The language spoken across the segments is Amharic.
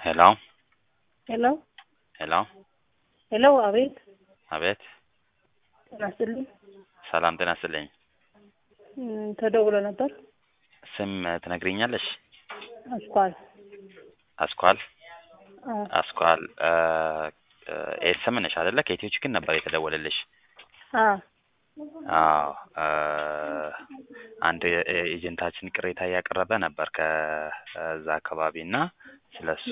ሄሎ ሄሎ ሄሎ ሄሎ፣ አቤት። አቤት ጤና ይስጥልኝ። ሰላም ጤና ይስጥልኝ። እም፣ ተደውሎ ነበር። ስም ትነግሪኛለሽ? አስኳል። አስኳል አዎ፣ አስኳል ኤስም ነሽ አይደለ? ከኢትዮ ችግር ነበር የተደወለልሽ። አዎ፣ አዎ እ አንድ ኤጀንታችን ቅሬታ እያቀረበ ነበር ከዛ አካባቢ እና ስለሱ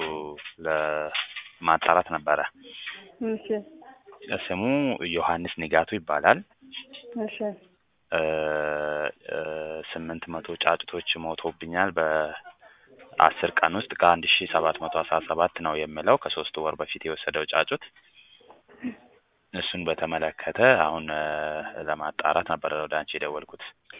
ለማጣራት ነበረ። እሺ፣ ስሙ ዮሐንስ ንጋቱ ይባላል። እሺ፣ እ እ ስምንት መቶ ጫጩቶች ሞቶብኛል በአስር ቀን ውስጥ ከአንድ ሺ ሰባት መቶ አስራ ሰባት ነው የምለው ከሶስት ወር በፊት የወሰደው ጫጩት እሱን በተመለከተ አሁን እ ለማጣራት ነበረ ወደ አንቺ የደወልኩት።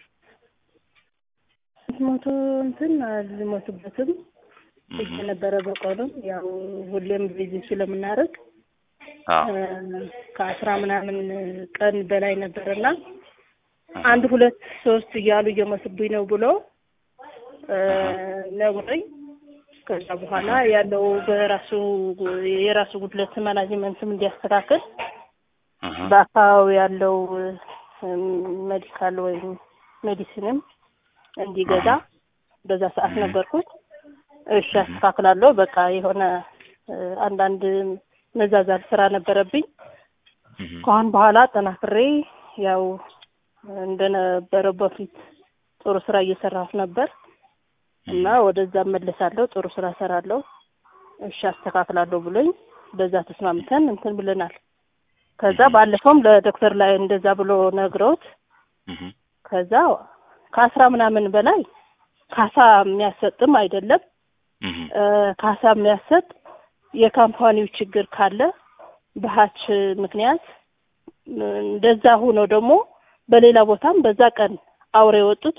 ሞቶ እንትን አልሞቱበትም እህ የነበረ በቀሉም ያው ሁሌም ቢዚ ስለምናደርግ አዎ እ ከአስራ ምናምን ቀን በላይ ነበርና አንድ ሁለት ሶስት እያሉ እየሞቱብኝ ነው ብሎ እ ነግሮኝ ከዛ በኋላ ያለው በራሱ የራሱ ጉድለት ማናጅመንትም እንዲያስተካክል እህ በአካባቢው ያለው እም፣ ሜዲካል ወይም ሜዲሲንም እንዲገዛ በዛ ሰዓት ነገርኩት። እሺ አስተካክላለሁ። በቃ የሆነ እ አንዳንድ መዛዛል ስራ ነበረብኝ። እህ ከአሁን በኋላ አጠናክሬ ያው እንደነበረው በፊት ጥሩ ስራ እየሰራሁ ነበር እና ወደዛ እመለሳለሁ፣ ጥሩ ስራ እሰራለሁ፣ እሺ አስተካክላለሁ ብሎኝ በዛ ተስማምተን እንትን ብለናል። ከዛ ባለፈውም ለዶክተር ላይ እንደዛ ብሎ ነግረውት እህ ከዛ ከአስራ ምናምን በላይ ካሳ የሚያሰጥም አይደለም እህ እ ካሳ የሚያሰጥ የካምፓኒው ችግር ካለ በሀች ምክንያት እ እንደዛ ሆኖ ደግሞ በሌላ ቦታም በዛ ቀን አውሬ የወጡት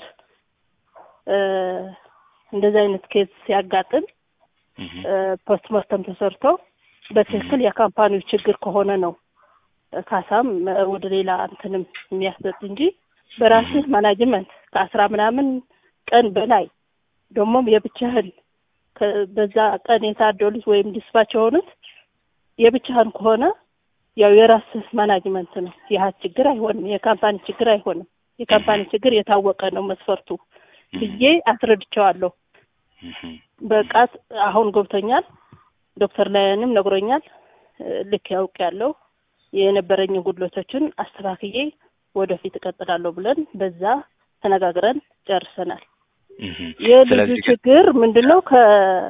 እ እንደዚህ አይነት ኬዝ ሲያጋጥም እህ እ ፖስትሞርተም ተሰርቶ በትክክል የካምፓኒው ችግር ከሆነ ነው እ ካሳም እ ወደ ሌላ እንትንም የሚያሰጥ እንጂ በራስህ ማናጅመንት ከአስራ ምናምን ቀን በላይ ደግሞም የብቻህን ከ- በዛ ቀን የታደሉት ወይም ዲስፓች የሆኑት የብቻህን ከሆነ ያው የራስህ ማናጅመንት ነው። የሀት ችግር አይሆንም፣ የካምፓኒ ችግር አይሆንም። የካምፓኒ ችግር የታወቀ ነው መስፈርቱ ብዬ አስረድቸዋለሁ። እህ በቃት አሁን ገብቶኛል። ዶክተር ላያንም ነግሮኛል። እ ልክ ያውቅ ያለው የነበረኝን ጉድለቶችን አስተካክዬ ወደፊት እቀጥላለሁ ብለን በዛ ተነጋግረን ጨርሰናል። እህ የልጁ ስለዚህ ግን ችግር ምንድን ነው? ከ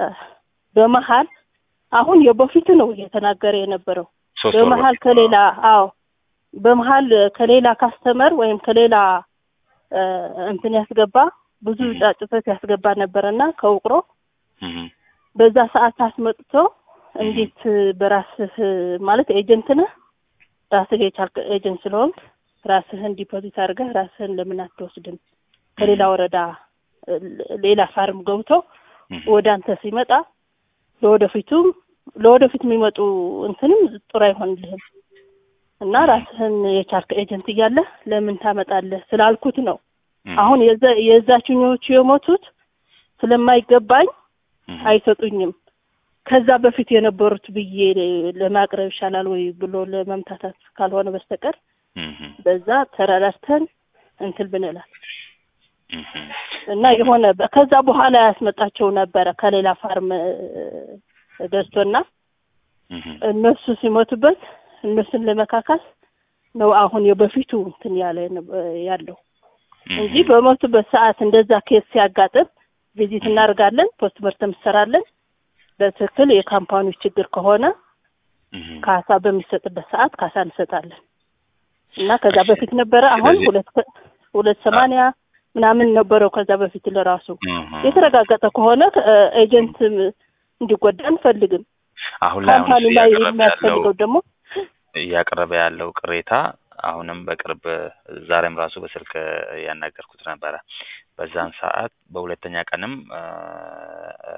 በመሀል አሁን የበፊቱ ነው እየተናገረ የነበረው ሶስት ወር በመሀል በፊት ከሌላ አዎ በመሀል ከሌላ ካስተመር ወይም ከሌላ እ እንትን ያስገባ ብዙ እህ ጫጭቶች ያስገባ ነበረና ከውቅሮ እህ በዛ ሰዓት አስመጥቶ እንዴት በራስህ ማለት ኤጀንት ነህ ራስህ የቻልክ ኤጀንት ስለሆንክ ራስህን ዲፖዚት አድርገህ ራስህን ለምን አትወስድም? ከሌላ ወረዳ እ ሌላ ፋርም ገብቶ እህ ወደ አንተ ሲመጣ ለወደፊቱም ለወደፊት የሚመጡ እንትንም ጥሩ አይሆንልህም እና ራስህን የቻልክ ኤጀንት እያለህ ለምን ታመጣለህ ስላልኩት ነው። እህ አሁን የዛ የዛችኞቹ የሞቱት ስለማይገባኝ እህ አይሰጡኝም። ከዛ በፊት የነበሩት ብዬ ለማቅረብ ይሻላል ወይ ብሎ ለመምታታት ካልሆነ በስተቀር እህ በዛ ተረዳድተን እንትን ብንላል እህ እና የሆነ በ- ከዛ በኋላ ያስመጣቸው ነበረ ከሌላ ፋርም እ፣ ገዝቶና እህ እነሱ ሲሞቱበት እነሱን ለመካካስ ነው አሁን የበፊቱ እንትን ያለ የነበ- ያለው እንጂ በሞቱበት ሰዓት እንደዛ ኬስ ሲያጋጥም ቪዚት እናደርጋለን፣ ፖስት መርተም እንሰራለን። በትክክል የካምፓኒው ችግር ከሆነ እህ ካሳ በሚሰጥበት ሰዓት ካሳ እንሰጣለን እና ከዛ በፊት ነበረ። አሁን ስለዚህ- ሁለት ከ- ሁለት ሰማንያ ምናምን ነበረው ከዛ በፊት ለራሱ እህ የተረጋገጠ ከሆነ እ፣ ኤጀንት እንዲጎዳ አንፈልግም። አሁን ላይ አሁን ካምፓኒ እሱ ላይ እያቀረበ ያለው የሚያስፈልገው ደግሞ እያቀረበ ያለው ቅሬታ አሁንም በቅርብ ዛሬም ራሱ በስልክ ያናገርኩት ነበረ። በዛን ሰዓት በሁለተኛ ቀንም እ እ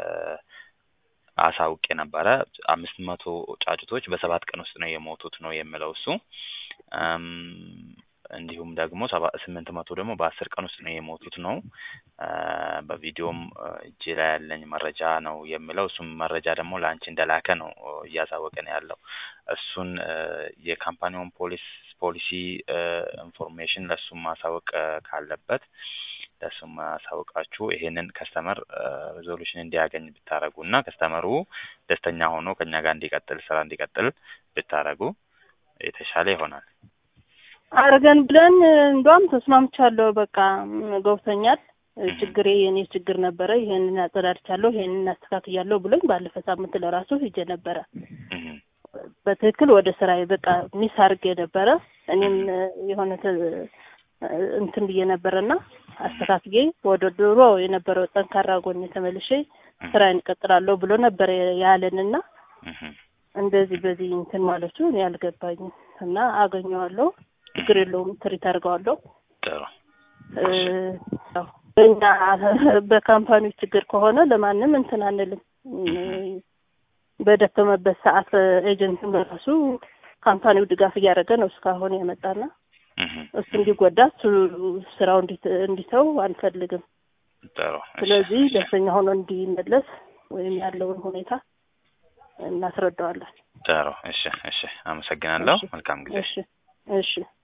አሳውቄ ነበረ። አምስት መቶ ጫጩቶች በሰባት ቀን ውስጥ ነው የሞቱት ነው የሚለው እሱ። እም እንዲሁም ደግሞ ሰባ ስምንት መቶ ደግሞ በአስር ቀን ውስጥ ነው የሞቱት ነው እ በቪዲዮም እ እጄ ላይ ያለኝ መረጃ ነው የሚለው እሱም መረጃ ደግሞ ለአንቺ እንደላከ ነው እ እያሳወቀን ያለው እሱን እ የካምፓኒውን ፖሊስ ፖሊሲ እ ኢንፎርሜሽን ለእሱም ማሳወቅ እ ካለበት ለእሱም ማሳወቃችሁ ይሄንን ከስተመር ሪዞሉሽን እንዲያገኝ ብታደረጉ እና ከስተመሩ ደስተኛ ሆኖ ከኛ ጋር እንዲቀጥል ስራ እንዲቀጥል ብታደረጉ የተሻለ ይሆናል። አርገን ብለን እንዷም ተስማምቻለሁ። በቃ ም፣ ገብቶኛል። እህ። ችግሬ የኔ ችግር ነበረ። ይሄንን አጸዳድቻለሁ፣ ይሄንን አስተካክያለሁ ብሎኝ ባለፈ ሳምንት ለራሱ ሂጄ ነበረ። እህ። በትክክል ወደ ስራዬ በቃ ሚስ አድርጌ ነበረ። እኔም እ፣ የሆነ ተ- እ፣ እንትን ብዬ ነበረና አስተካክዬ ወደ ድሮ የነበረው ጠንካራ ጎን ተመልሼ ስራዬን እቀጥላለሁ ብሎ ነበር ያለንና እህ። እንደዚህ በዚህ እንትን ማለቱ እኔ አልገባኝም እና አገኘዋለሁ። ችግር የለውም ትሪት አድርገዋለሁ። ጥሩ እ፣ ያው በእኛ በካምፓኒው ችግር ከሆነ ለማንም እንትን አንልም። እ፣ በደከመበት ሰዓት ኤጀንትም በራሱ ካምፓኒው ድጋፍ እያደረገ ነው እስካሁን የመጣና እህ። እሱ እንዲጎዳ እሱ ስራው እንዲት- እንዲተው አንፈልግም። ጥሩ እሺ፣ ስለዚህ እሺ። ደስተኛ ሆኖ እንዲመለስ ወይም ያለውን ሁኔታ እናስረዳዋለን። ጥሩ እሺ፣ እሺ። አመሰግናለሁ። እሺ። መልካም ጊዜ። እሺ እሺ